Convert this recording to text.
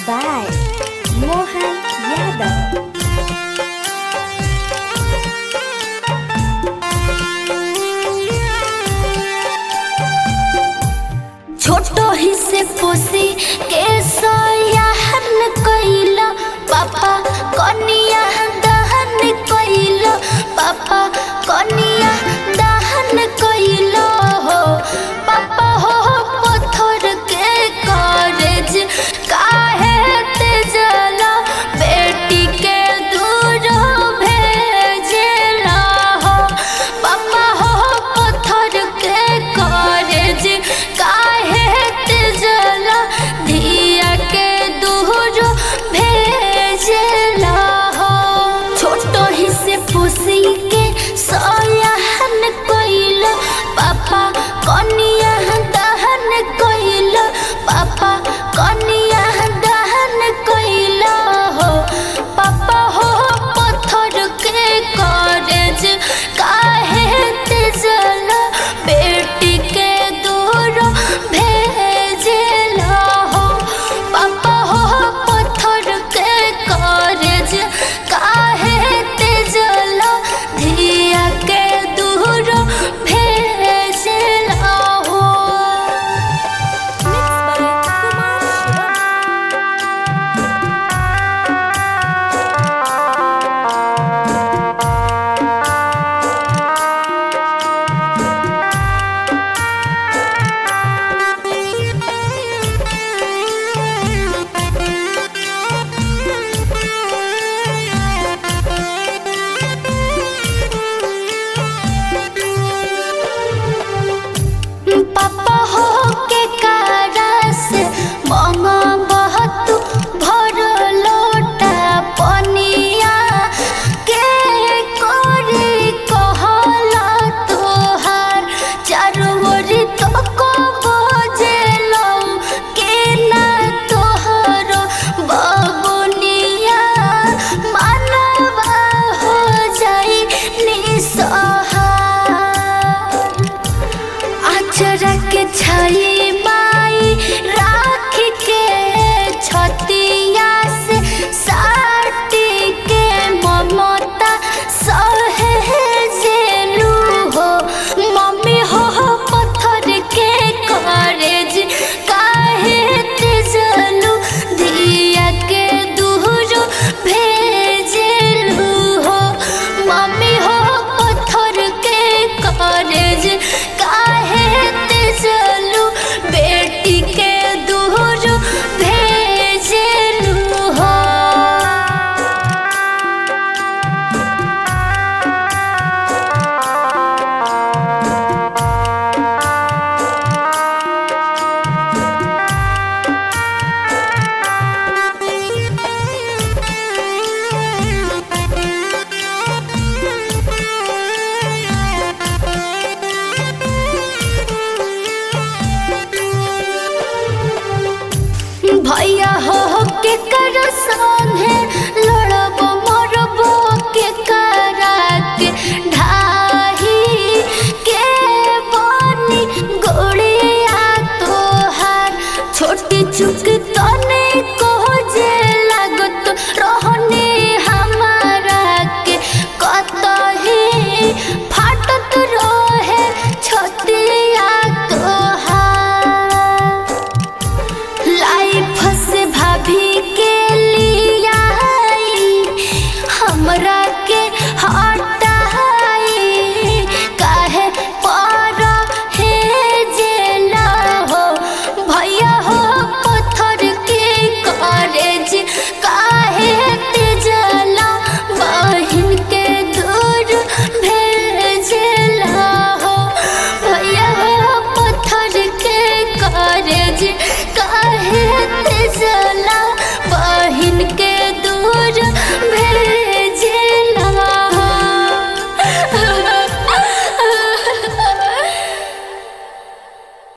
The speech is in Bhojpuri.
by Mohan Yadav. छोटो ही से पोसी के सोयाहन कइलो पापा कनिया दहन कइलो पापा कनिया दहन कइलो हो पापा हो पत्थर के कॉलेज काहे ते जला बेटी के दूर भेजला हो पापा हो पत्थर के कॉलेज काहे ते जला धिया के दूर भेजला हो छोटो ही से पुसी के सोयाहन कइलो पापा कनिया दहन कइलो पापा कनिया दहन कइलो हो पापा हो पत्थर के कॉलेज काहे ते जला बेटी के दूर भेजला हो पापा हो पत्थर के कॉलेज काहे ते जला धिया के दूर भेजला हो Mixed by Kumar Shivam. पापा हो के कारस ममा बहुत भर लोटा पनिया के कोरी कहला तोहार चारू ओरी तो को बजेलो के ना तोहर बबुनिया मानवा हो जाई निसहार अचरा के छाई माई राख के छतिया से साटी के ममता सहेजेलू हो मम्मी हो पत्थर के कॉलेज काहे तेजलू दिया के दूर भेजेलू हो मम्मी हो पत्थर के कॉलेज काहे तेजलू बेटी के दूर भेजेलू हो भैया हो के कर संगे लड़ब मरब के करा के ढाही के बनी गोड़िया तोहार छोटी चुक